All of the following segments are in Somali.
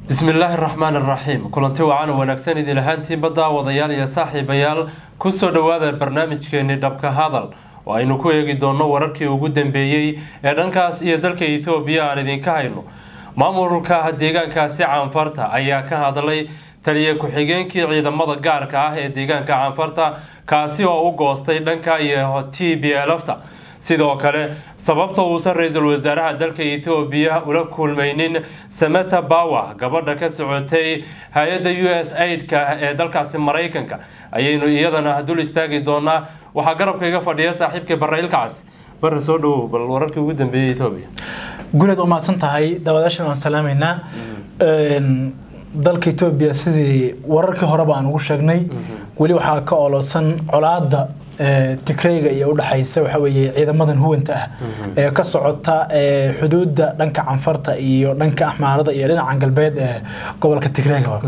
bismillaahi raxmaan iraxiim kulanti wacan wanaagsan idin ahaantiinba daawadayaal iyo saaxiibayaal kusoo dhowaada barnaamijkeeni dhabka hadal oo aynu ku eegi doonno wararkii ugu dambeeyey ee dhankaas iyo dalka etoobiya aan idinka hayno maamulka deegaankaasi caanfarta ayaa ka hadlay taliya ku-xigeenkii ciidamada gaarka ah ee deegaanka caanfarta kaasi oo u goostay dhanka iyo t b lfta sidoo kale sababta uusan ra-iisul wasaaraha dalka etoobiya ula kulmaynin samata bawa gabadha ka socotay hay-adda u s aid-ka ee dalkaasi maraykanka ayaynu iyadana dul istaagi doonaa waxaa garabka iga fadhiya saaxiibkii barre ilkacas barre soo dhawow bal wararkii ugu dambeeyey etoobiya guleed waa mahadsan tahay daawadaashan waan salaameynaa dalka etoobiya sidii wararkii horeba aan ugu sheegnay weli waxaa ka ololsan colaada tigreyga iyo udhexaysa waxa weeye ciidamadan huwanta ah ee ka socota xuduudda dhanka canfarta iyo dhanka axmaarada iyo dhinacan galbeed ee gobolka tigreyga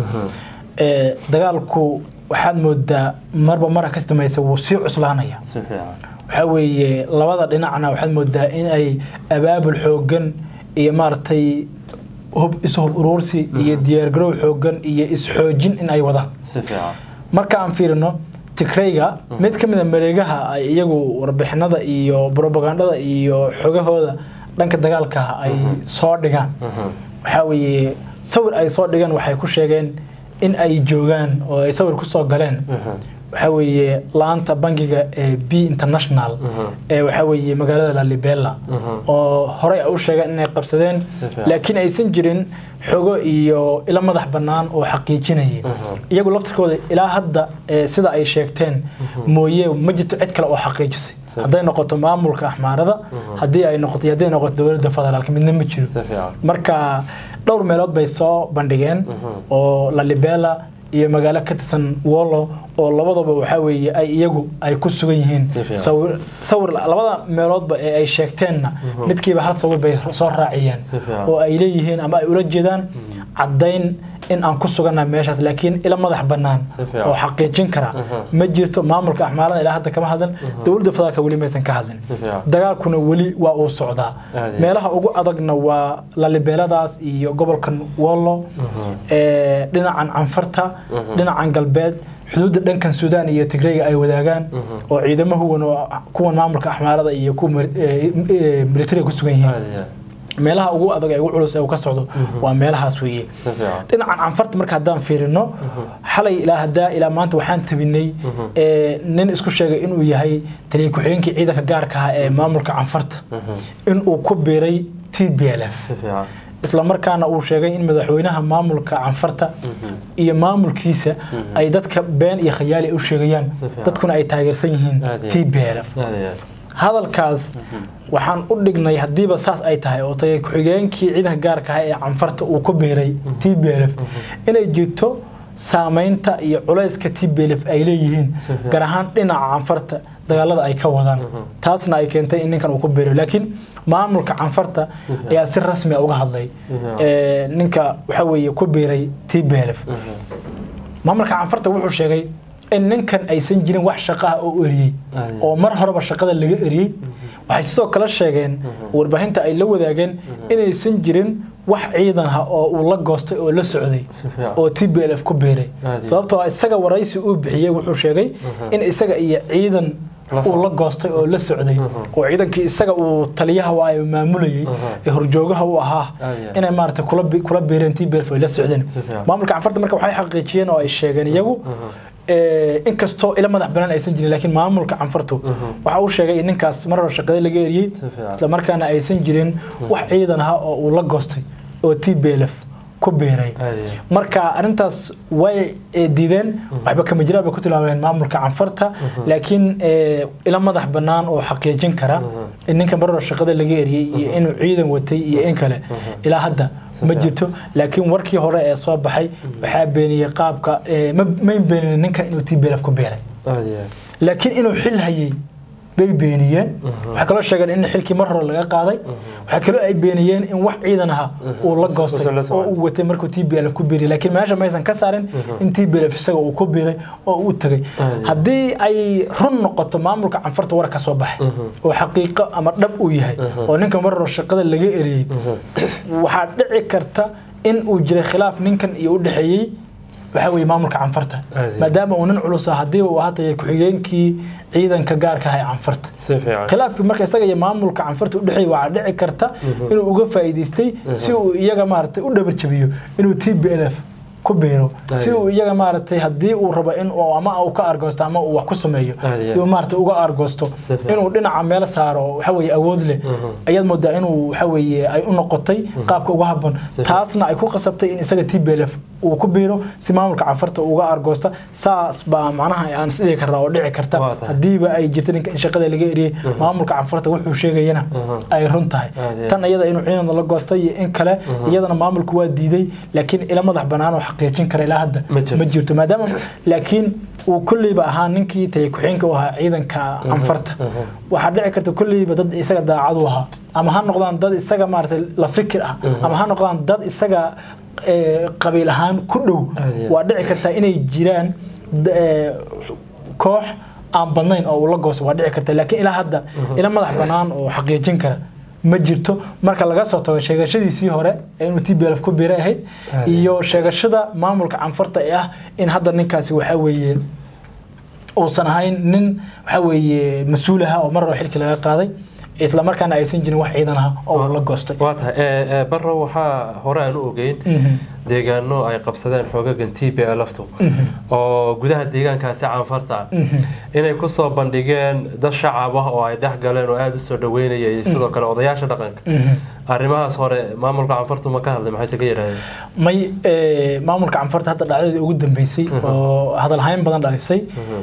dagaalku waxaad moodaa marba mara kas dambaysa wuu sii cuslaanaya waxaa weeye labada dhinacna waxaad moodaa in ay abaabul xoogan iyo maaragtay hub ishub uruursi iyo diyaargarow xoogan iyo isxoojin in ay wadaan marka aan fiirino tigreyga mid ka mid a mareegaha ay iyagu warbixinada iyo brobagandada iyo xogahooda dhanka dagaalka ay soo dhigaan waxaa weeye sawir ay soo dhigaan waxay ku sheegeen in ay joogaan oo ay sawir kusoo galeen waxaa weeye la-anta bangiga ee b international ee waxaa weeye magaalada lalibela oo horey ay u sheegeen inay qabsadeen laakiin aysan jirin xogo iyo ilo madax bannaan oo xaqiijinaya iyagu laftirkooda ilaa hadda sida ay sheegteen mooye ma jirto cid kale oo xaqiijisay hadday noqoto maamulka axmaarada haddii ay noqoto hadday noqoto dowladda federaalka midna ma jiro marka dhowr meelood bay soo bandhigeen oo lalibela iyo magaalo ka tirsan wollo oo labadaba waxaa weeye ay iyagu ay ku sugan yihiin sawir labada meeloodba ee ay sheegteenna midkiiba hal sawir bay soo raaciyeen oo ay leeyihiin ama ay ula jeedaan caddayn in aan ku sugannaha meeshaas laakiin ila madax bannaan oo xaqiijin kara ma jirto maamulka axmaarada ilaa hadda kama hadlan dowladda federaalka weli maysan ka hadlin dagaalkuna weli waa uu socdaa meelaha ugu adagna waa lalibeeladaas iyo gobolkan wollo dhinacan canfarta dhinacan galbeed xuduudda dhankan suudaan iyo tigreyga ay wadaagaan oo ciidamo huwan oo kuwan maamulka axmaarada iyo kuwa militariga ku sugan yihiin meelaha ugu adag ee ugu culus ee uu ka socdo waa meelahaas weeye dhinacan canfarta marka haddaan fiirino xalay ilaa haddaa ilaa maanta waxaan tabinay nin isku sheegay inuu yahay taliya ku-xigeenkii ciidanka gaarka ah ee maamulka canfarta inuu ku biiray t b l f isla markaana uu sheegay in madaxweynaha maamulka canfarta iyo maamulkiisa ay dadka been iyo khayaali u sheegayaan dadkuna ay taageersan yihiin t b l f hadalkaas waxaan u dhignay haddiiba saas ay tahay oo tagay ku-xigeenkii ciidanka gaarka ah ee canfarta uu ku biiray t b l f inay jirto saameynta iyo culayska t b l f ay leeyihiin gaar ahaan dhinaca canfarta dagaalada ay ka wadaan taasna ay keentay in ninkan uu ku biiro laakiin maamulka canfarta ayaa si rasmi a uga hadlay ninka waxa weeye ku biiray t b l f maamulka canfarta wuxuu sheegay in ninkan aysan jirin wax shaqo ah oo eriyey oo mar horeba shaqada laga eriyey waxay sidoo kale sheegeen warbaahinta ay la wadaageen inaysan jirin wax ciidan ah oo uu la goostay oo la socday oo t b l f ku biiray sababtoo isaga waraysi uu bixiyey wuxuu sheegay in isaga iyo ciidan uu la goostay oo la socday oo ciidankii isaga uu taliyaha waa maamulayay ee horjoogaha u ahaa inay maarata kula biireen t b l f ay la socdeen maamulka canfarta marka waxay xaqiijiyeen oo ay sheegeen iyagu inkastoo ila madax banaan aysan jirin laakiin maamulka canfartu waxa uu sheegay in ninkaas mar hore shaqada laga eriyey isla markaana aysan jirin wax ciidan ah oo uu la goostay oo t b l f ku biiray marka arintaas way diideen waxba kama jiraan bay ku tilaabeen maamulka canfarta laakiin ila madax bannaan oo xaqiijin kara in ninka mar hore shaqada laga eriyey iyo inuu ciidan watay iyo in kale ilaa hadda ma jirto laakiin warkii hore ee soo baxay waxaa beeniyey qaabka mayn beenin ninkan inuu t b l f ku biiray laakiin inuu xil hayay bay beeniyeen waxay kaloo sheegeen in xilkii mar hore laga qaaday waxaa kaloo ay beeniyeen in wax ciidan aha uu la goostay oo uu watay markuu t b l ku biiray laakiin meesha maysan ka saarin in t b l isaga uu ku biiray oo uu tagay haddii ay run noqoto maamulka canfarta war ka soo baxay oo xaqiiqo ama dhab uu yahay oo ninka mar hore shaqada laga eriyey waxaa dhici karta in uu jiray khilaaf ninkan iyo u dhexeeyey waxa weeye maamulka canfarta Aad. maadaama uu nin culus ah haddii uu ahaatay ku-xigeenkii ciidanka gaarka ah ee canfarta si fiican khilaafkii marka isaga iyo maamulka canfarta u dhexeeyay waxaa dhici karta inuu uga faa'iidaystay si uu iyaga maaragtay u dhabarjabiyo inuu t b l f ku beero si Aye. uu iyaga maaragtay haddii uu rabo in uu ama uu ka argoosto ama uu wax ku sameeyo Aye. inuu maaragtay uga argoosto Si fiican. inuu dhinaca meel saaro waxa weeye awood leh ayaad moodaa inuu waxa weeye ay u noqotay qaabka uga habboon fiican. taasna ay ku qasabtay in isaga t b l f uu ku biiro si maamulka canfarta uga argoosta saas baa macnaha aan isdhihi karnaa oo dhici karta Waa tahay. hadiiba ay jirta ninka in shaqada laga eriyey maamulka canfarta wuxuu sheegayana Mhm. ay run tahay Aad iyo tan iyada inuu ciidan la goostay iyo in kale iyadana maamulku waa diiday laakiin ila madax banaan oo xaqiijin kara ilaa hadda Ma jirto. ma jirto maadaama laakiin uu kolleyba ahaa ninkii taliya ku-xigeenka u ahaa ciidanka canfarta waxaa dhici karta kolleyba dad isaga daacad u ahaa ama ha noqdaan dad isaga maaragtay la fikir ah ama ha noqdaan dad isaga eh, qabiil ahaan ku dhow Aad iyo aad. waa dhici karta inay jiraan d- eh, koox aan badnayn oo uu la goosto waa dhici karta laakiin ilaa hadda ila madax banaan oo xaqiijin kara ma jirto marka laga soo tago sheegashadiisii hore ee inuu t b l f ku biiray ahayd Aad. iyo sheegashada maamulka canfarta ee ah in hadda ninkaasi waxaa weeye uusan ahayn nin waxa weeye mas-uul aha oo mar hore xilki laga qaaday isla markaana aysan jirin wax ciidan ah oo uu la goostay waa tahay ee, ee, barro waxaa hore aan u ogeyn Mhm. deegaano ay qabsadeen xoogagan t b lftu oo gudaha deegaankaasi caanfarta ah inay kusoo bandhigeen dad shacab ah oo ay dhex galeen oo aada u soo dhaweynaya iyo sidoo kale odayaasha dhaqanka Mhm. arrimahaas hore maamulka caanfartu ma ka hadlay maxayse ka yidhahdeen may eh, maamulka canfarta hadda dhacdadii ugu dambeysay oo hadalhayn badan dhalisay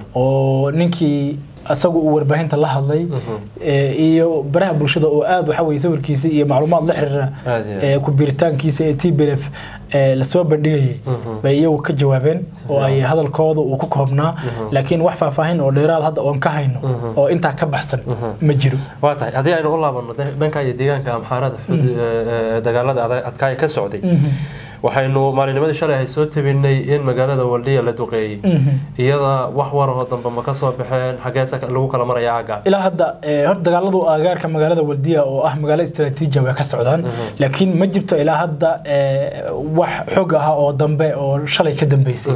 oo ninkii asagu uu warbaahinta la hadlay eh, iyo baraha bulshada oo aad waxa weye sawirkiisa iyo macluumaad la xiriira Aad iyo aad. eh, ku biiritaankiisa ee t b l f lasoo bandhigayay bay iyagu ka jawaabeen oo ay hadalkooda uu ku koobnaa laakiin wax faahfaahin oo dheeraad hadda oon ka hayno oo intaa ka baxsan ma jiro waa tahay haddii aynu u laabano dhanka iyo deegaanka amxaarada xud- ee, ee, dagaalada adag- adkaaya ka socday waxaynu maalinimadii shalay ay soo tabinay in magaalada waldhiya la duqeeyey iyada wax warahoo dambe ma ka soo baxeen xageesa lagu kala maraya aagga ilaa hadda eh, horta dagaaladu agaarka magaalada waldiya oo ah magaalo istaraatiiji way ka socdaan laakiin ma jirto ilaa hadda eh, wax xog ah oo dambe oo shalay ka dambeysay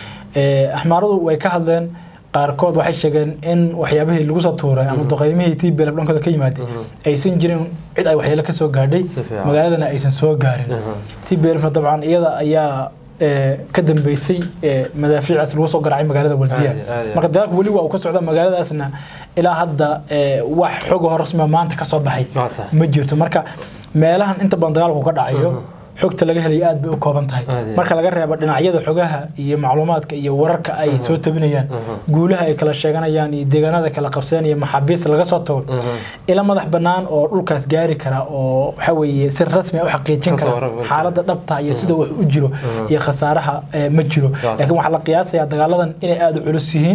Eh, axmaaradu way ka hadleen qaarkood waxay sheegeen in waxyaabihii lagu soo tuuray ama duqeymihii t b dhankooda ka yimaadeen aysan jirin cid ay waxyeelo ka soo gaadhay Si fiican. magaaladana aysan soo gaarin t b dabcan iyada ayaa eh, ka dambeysay eh, madaafiicaas lagu soo garaacay magaalada waldiya Aad iyo- aad iyo- marka dagaalku weli waa uu ka socda magaaladaasna ilaa hadda eh, wax xog oo rasmi ah maanta ka soo baxay Waa tahay. ma jirto marka meelahan inta badan dagaalku ka dhacayo xogta laga helaya aad bay u kooban tahay Aad iyo- marka laga reebo dhinacyada xogaha iyo macluumaadka iyo wararka ay soo tabinayaan guulaha ay kala sheeganayaan iyo deegaanada kala qabsadeen iyo maxaabiista laga soo tago ila madax bannaan oo dhulkaas gaari kara oo waxa weeye si rasmi ah u xaqiijin Kasoo kara warrami kara. xaaladda dhabta iyo sida wax u jiro iyo khasaaraha eh, ma jiro Waaw. laakiin waxaa la qiyaasayaa dagaaladan inay aada u culus yihiin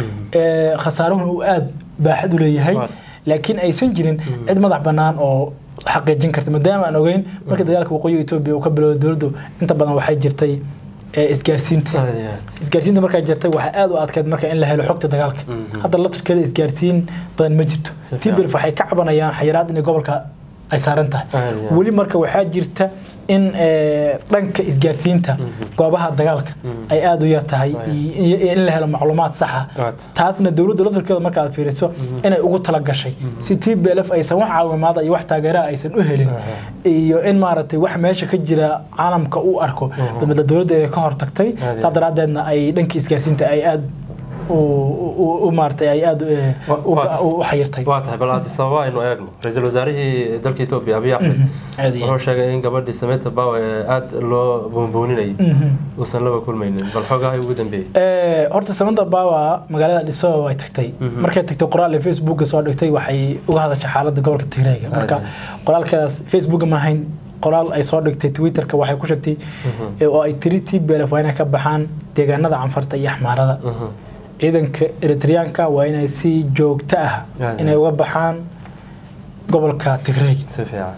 Eh, khasaaruhuna uu aada baaxad u leeyahay Waaw. laakiin aysan jirin cid madax bannaan oo xaqiijin karta maadaama aan ogeyn markii dagaalka waqooyiga etoobiya uu ka bilowday dowladdu inta badan waxay jirtay eh, isgaarsiinta Aad iyo aad. isgaarsiinta markay jirtay waxaa aad u adkeyd marka in la helo xogta dagaalka hadda laftirkeeda isgaarsiin badan ma jirto Si fiican. tblf waxay ka cabanayaan xayiraad inay gobolka ay saaran tahay Aad iyo aad. weli marka waxaa jirta in eh, dhanka isgaarsiinta goobaha dagaalka ay aada u yar tahay iyo iyo in la helo macluumaad saxa Waad. taasna dowladda laftirkeeda marka aad fiiriso inay ugu talagashay si t b l f aysan wax caawimaada iyo wax taageera aysan u helin iyo in maaragtay wax meesha ka jira caalamka u arko dowladda dowladda ay ka hortagtay Aad saa daraadeedna ay dhankii isgaarsiinta ay aada u- u u maaragtay ay aada u- Wa- u- waad. u u xayirtay waa tahay bal addis ababa aynu eegno ra-iisul wasaarihii dalka etoobiya abiy axmed aad iyo wuxuu sheegay in gabadhii sameta bawe ee aada loo buunbuuninayay uusan laba kulmaynin bal xoogahay ugu dambeeyey Eh, horta samanta bawa magaalada dhiso ay tagtay markay tagtay qoraal ay facebooka soo dhigtay waxay uga hadashay xaaladda gobolka tigreega marka Aad. qoraalkaas facebooka ma ahayn qoraal ay soo dhigtay twitterka waxay ku sheegtay eh, oo ay tiri t b l f waa inay ka baxaan deegaanada canfarta iyo axmaarada ciidanka eritreanka waa inay si joogto ah Aad. inay uga baxaan gobolka tigreega si fiican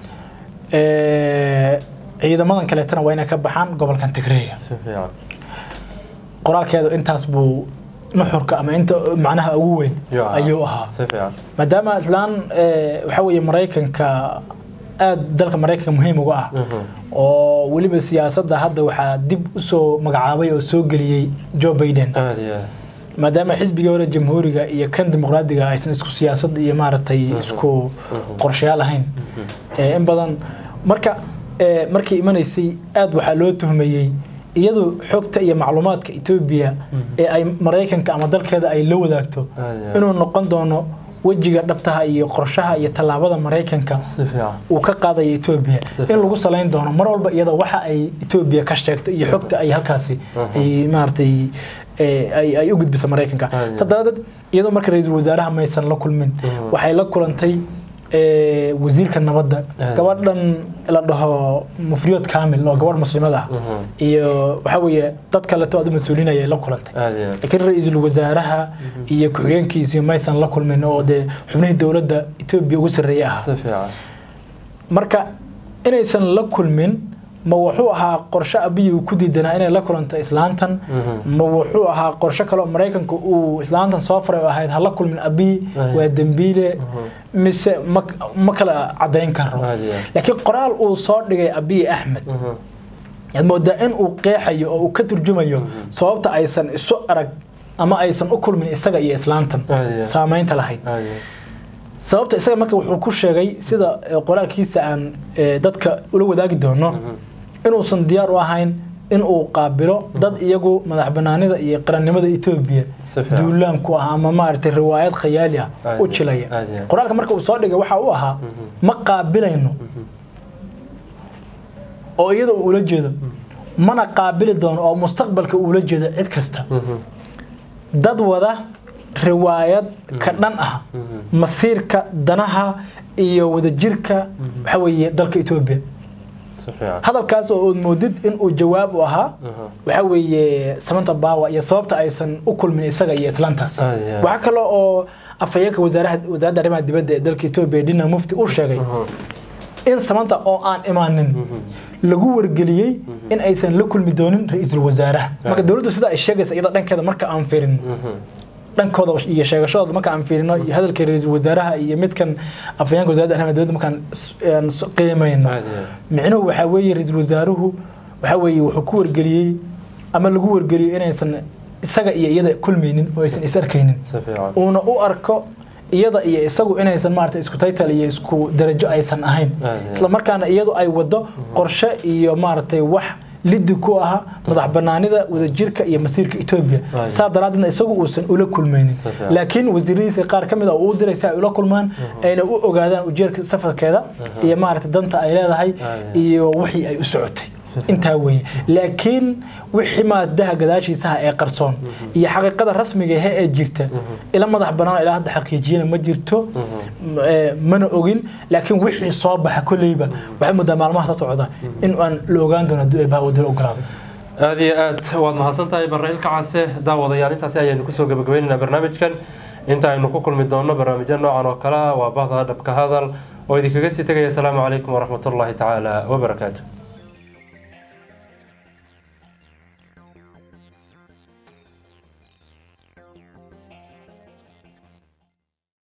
Eh, ciidamadan kaleetana waa inay ka baxaan gobolkan tigreega si fiican qoraalkeedu intaas buu nuxurka ama inta macnaha ugu weyn Yo, ayuu ahaa si fiican maadaama islaan eh, waxa weeye maraykanka aada dalka maraykanka muhiim uga ah oo weliba siyaasadda hadda waxaa dib usoo magacaabay oo soo geliyey joe biden aada iyo aad maadaama xisbigii hore jamhuuriga iyo kan dimuqraadiga aysan isku siyaasad iyo maaragtay isku qorshayaal ahayn Eh, in badan marka eh, markii imanaysay aada waxaa loo tuhmayey iyadu xogta iyo macluumaadka etoobiya ee ay maraykanka ama dalkeeda ay la wadaagto aada iyo aad inuu noqon doono wejiga dhabtaha iyo qorshaha iyo tallaabada maraykanka si fiican uu ka qaadayo etoobiya in lagu salayn doono mar walba iyada waxa ay etoobiya ka sheegto iyo xogta ay halkaasi ay maaragtay eh, ay ay u gudbisa maraykanka Ah, sa daraadeed iyadoo marka ra-iisul wasaaraha maysan la kulmin waxay la kulantay eh, wasiirka nabadda Ah. gabadhan la dhaho mufriyood kaamil oo gabadh muslimad ah iyo waxaa weeye dad kaleto aad u mas-uulinaya ay la kulantay aada iyo aad laakiin ra-iisul wasaaraha iyo ku-xigeenkiisii maysan la kulmin oo dee xubnihii dowladda etoobiya ugu sarreeyay ahaa si fiican marka inaysan la kulmin ma wuxuu ahaa qorshe abiyi uu ku diidanaa inay la kulanto islaantan ma wuxuu ahaa qorshe kale oo maraykanka uu islaantan soo faray oo ahayd ha la kulmin abiyi Ay. waa dembiile mise ma ma kala cadayn karo aada iyo aad laakiin qoraal uu soo dhigay abiyi axmed yaad moodaa in uu qeexayo oo uu ka turjumayo sababta aysan isu arag ama aysan u kulmin isaga iyo islaantan Aad iyo aad. saamaynta lahayd aada iyo aad sababta isaga marka wuxuu ku sheegay sida eh, qoraalkiisa aan eh, dadka ula wadaagi doono inuusan diyaar u ahayn in uu qaabilo dad iyagu madax banaanida iyo qarannimada etoobiya Si fiican. duulaan ku ah ama maaragtay riwaayad khayaali ah Aad u iyo- jilaya aad iyo- qoraalka marka uu soo dhigay waxa uu ahaa ma qaabilayno oo iyada uu ula jeedo mana qaabili doono oo mustaqbalka uu ula jeedo cid kasta dad wada riwaayad ka dhan ah masiirka danaha iyo wadajirka waxa weeye dalka etoobiya si fiican hadalkaas oo ood moodid in uu jawaab u ahaa waxa weeye samanta baawa iyo sababta aysan u kulmin isaga iyo islaantaas Ah, yeah. waxaa kale oo afhayeenka wasaaraha wasaaradda arrimaha dibadda ee dalka etoobiya dina mufti uu sheegay in samanta oo aan imaanin lagu wargeliyey in aysan la kulmi doonin ra-iisul wasaaraha marka dowladdu sida ay sheegaysa iyada dhankeeda marka aan fiirin dhankooda iyo sheegashadooda marka aan fiirino iyo hadalka ra-iisul wasaaraha iyo midkan afhayeenka wasaaradda arrimaha dibadda markaan is- aan is- qiimayno aada iyo aad micnuhu waxaa weeye ra-iisul wasaaruhu waxaa weeye wuxuu ku wargeliyey ama lagu wargeliyey inaysan isaga iyo iyada kulmaynin oo aysan is arkaynin si fiican uuna u arko iyada iyo isagu inaysan maarata isku title iyo isku darajo aysan ahayn Aad iyo aad. isla markaana iyadu ay wado qorshe iyo maaragtay wax lidi ku aha madax banaanida wadajirka iyo masiirka etoobiya Aad. saa daraadeedna isagu uusan ula kulmaynin Si fiican. laakiin wasiiradiisa qaar ka mid a uu u diray si ay ula kulmaan ayna u ogaadaan ujeerka safarkeeda iyo maaragtay danta ay leedahay Aad. iyo wixii ay u socotay intaa weeye laakiin wixii maadaha gadaashiisaha ee qarsoon iyo xaqiiqada rasmiga ahe ee jirta ila madax banaan ilaa hadda xaqiijiyana ma jirto m- ee, mana ogin laakiin wixii soo baxa kolleyba waxay muddaa maalmaha ka socda in aan la ogaan doono hadduu eebbaha wadada ogolaaday aada iyo aad waad mahadsan tahay barrailka case daawadayaal intaasi ayaynu kusoo gabagabaynaynaa barnaamijkan inta aynu ku kulmi doonno barnaamijyo noocan oo kale ah waa bahda dhabka hadal oo idinkaga sii tegaya asalaamu calaykum waraxmatullaahi tacaala wabarakaatu